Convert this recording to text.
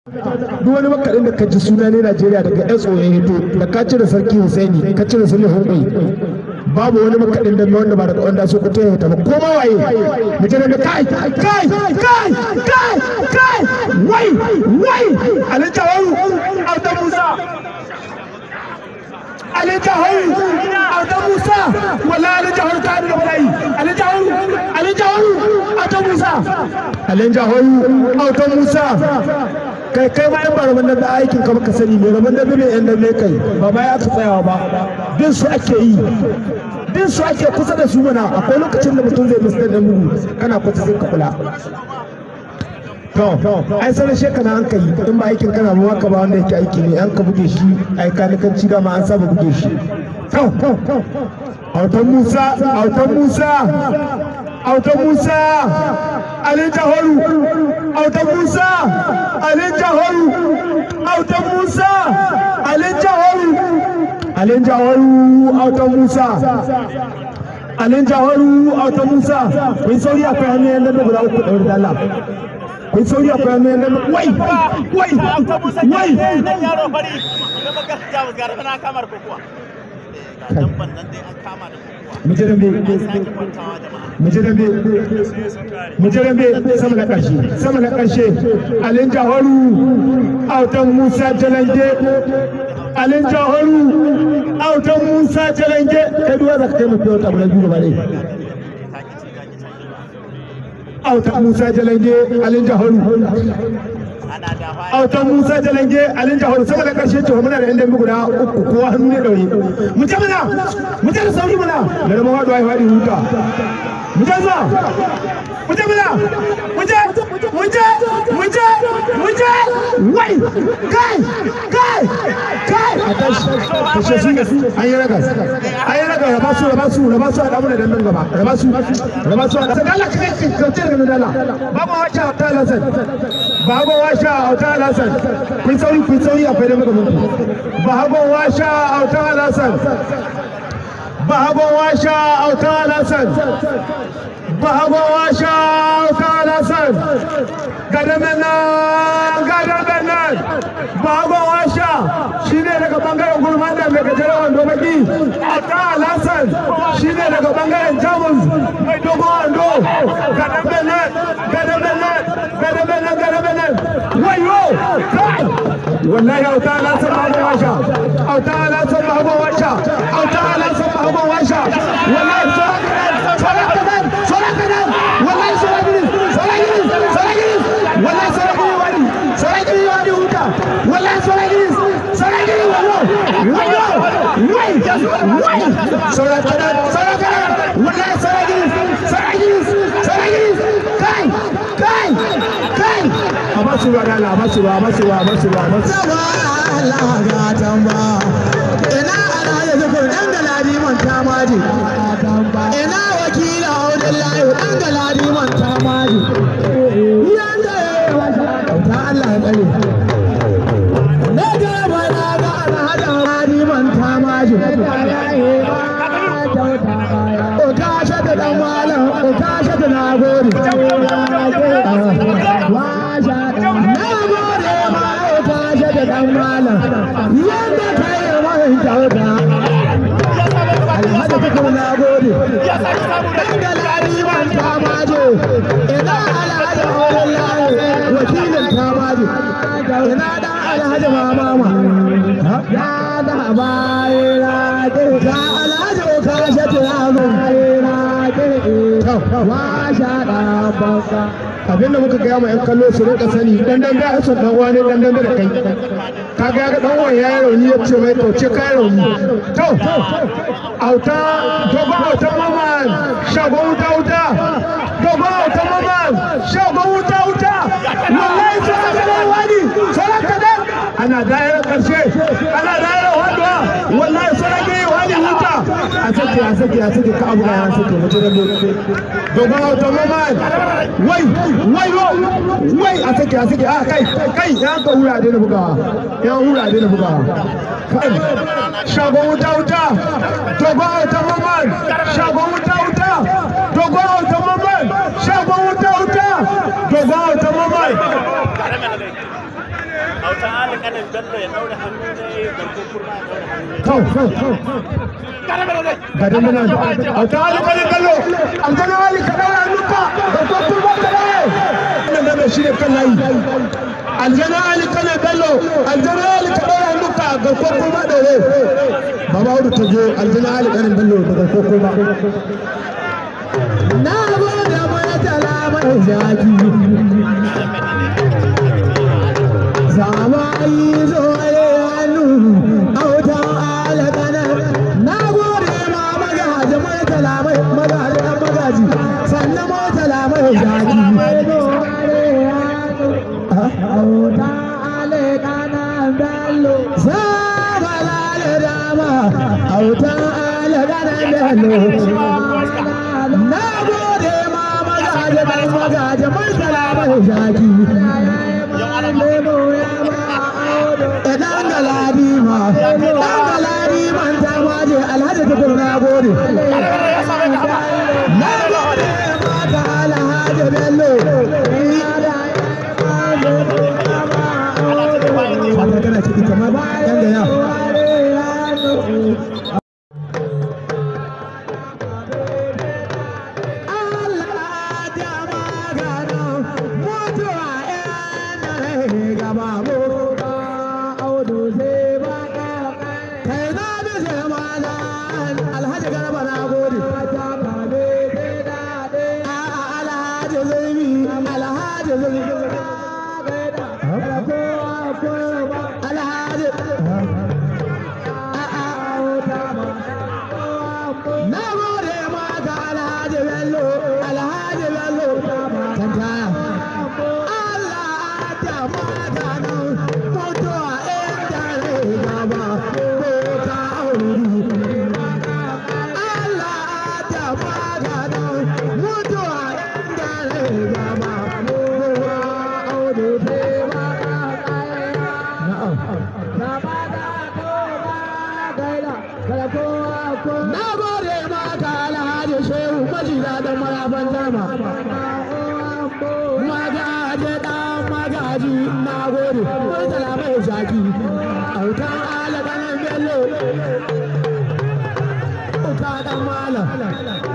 duk wani makaɗin da ka ji suna ne Najeriya daga yan tsoron hito da ka cire sarki Hussaini ka cire Sule Hunkwai babu wani makaɗin da wanda ba daga wanda so ka taya ta ba ko ma waye mutum da kai kai kai kai kai wai wai alitawaru Autan Musa alitawaru Autan Musa wallahi alitawaru ta da bai alitawaru alitawaru Autan Musa alitawaru Autan Musa kai kai ma in ba rabon da aikin ka baka sani ne rabon da bai yan da kai ba ma ya ka tsayawa ba bin su ake yi bin su ake kusa da su mana akwai lokacin da mutum zai musu da mugu kana kusa sai ka kula to ai sanar shekara an kai in ba aikin kana ba ka ba wanda yake aiki ne an ka buge shi ai kanikanci da ma an saba buge shi to autan musa autan musa autan musa alin jahoru autan musa alin jahoru autan musa alin jahoru alin jahoru autan musa alin jahoru autan musa kun sauri akwai hanyar yadda da guda uku ɗaure da Allah kun sauri akwai hanyar yadda wai wai wai nan yaro fari da bakar jamus gara tana kamar kokuwa ga dabban nan dai an kama da kokuwa mujirambe sake kwantawa jama'a mujirambe mujirambe sama na ƙarshe sama na ƙarshe alin jahoru autan musa jalange alin jahoru autan musa jalange kai duwa za ka kai mafi wata abu na biyu gaba ɗaya taki ci taki ci autan musa jalange alin jahoru ana da fa autan musa jalange alin jahoru sama da ƙarshe ce muna da yan dambe guda uku kowa hannu ne ɗaure mu je mana mu je da sauri mana da rama waɗuwa ya faɗi huta mu je zuwa mu je mana mu je mu je mu je mu je wai kai kai kai a tashi kashe su an yi ragas an yi ragas raba su raba su raba su a damu da dandan gaba raba su raba su a damu da Allah kai kai kauce daga dala babu wacha ta lasan babu washa auta lasan kun sauri kun sauri akwai da muka mutu babu washa auta lasan babu washa auta lasan babu washa auta lasan gadamen nan gadamen nan babu washa shine daga bangaren gulman da mai gajeren wando baki auta lasan shine daga bangaren jamus mai dogon wando gadamen nan gadamen nan gadamen nan gadamen nan wayo kai wallahi auta lasan babu washa auta lasan babu washa auta lasan babu washa wallahi sora kadan sora kadan wallahi sora gidan sora gidan sora gidan wallahi sora gidan wani sora gidan wani huta wallahi sora gidan sora gidan wayo wayo wai wai sora kadan sora kadan wallahi sora gidan sora gidan sora gidan kai kai kai abasu ba dala abasu ba abasu ba abasu ba abasu Allah ga tamba ina alhaji zukur dan galadi man tamaji ina wakila audillahi dan galadi man tamaji yanda ta Allah tsare ne ga bana ga alhaji galadi man tamaji o kashe da dan malam o kashe da nagode washa na gode ma o kashe da dan malam yanda kai mai kyauta alhaji kuka na gode dan galadi man tamaji ina alhaji audillahi wakilin tamaji ina dan alhaji mamama ya da bayira ka alhaji o kashe da bayira washa da banka abinda muka gaya ma 'yan kallo su rinka sani dan dan da son dan wani dan dan da kai ka ga ga dan wani yayi rauni ya ce mai to ce kai rauni to auta dogo auta maman shago wuta wuta dogo auta maman shago wuta wuta wallahi sai ka dan wani sai ka dan ana daira karshe ana daira wadwa wallahi sai ka yi wani wuta a sake a sake a sake ka abu ya sake mutum da dogo auta maman wai wai yo wai a sake a sake a kai kai ya ka hura da bugawa ya hura da bugawa kai shagon wuta wuta dogo auta maman shagon wuta wuta dogo auta maman shagon wuta wuta dogo auta maman autan alƙalin bello ya daure hannu ne garko kurma ya daure hannu ne to to to karama da dai ga dangana a ta hali kalin kallo an gana hali ka daura nufa ga kwakwar ba ta dai wannan da shi ne kan layi aljana ali kana bello aljana ali ka daura nufa ga kwakwar ba da ne baba hudu ta je aljana ali kanin bello daga kwakwar ba na gode mai tala mai zaki Samayi zo ne hannu autan alakanar na gode ma magaji mai talamai magaji dan magaji sannan mai talamai zaki autan alakanar bello sabala da dama autan alakanar bello na gode ma magaji dan magaji mai talamai zaki Idan ga ladima, idan ga ladiman ta waje alhaji tukur na gode. Na gode mata alhaji bello. Wata kana ciki kamar ba yan da ya. Allah ya magana mutuwa yan rai gaba mu ba audu sai ba kai na bi sai mana alhaji garba na gode a alhaji zulmi alhaji zulmi alhaji na gode ma ga alhaji bello alhaji bello tantaya Allah ta magana mutuwa inda rai gaba ko ka auri Allah ta magana mutuwa inda rai gaba ko ka auri sai ba Na gode maka alhaji shehu majina da marafan dama. Magaje dan magaji na gode. Murtala mai zaki. Autan alaganin bello. Uka dan malam.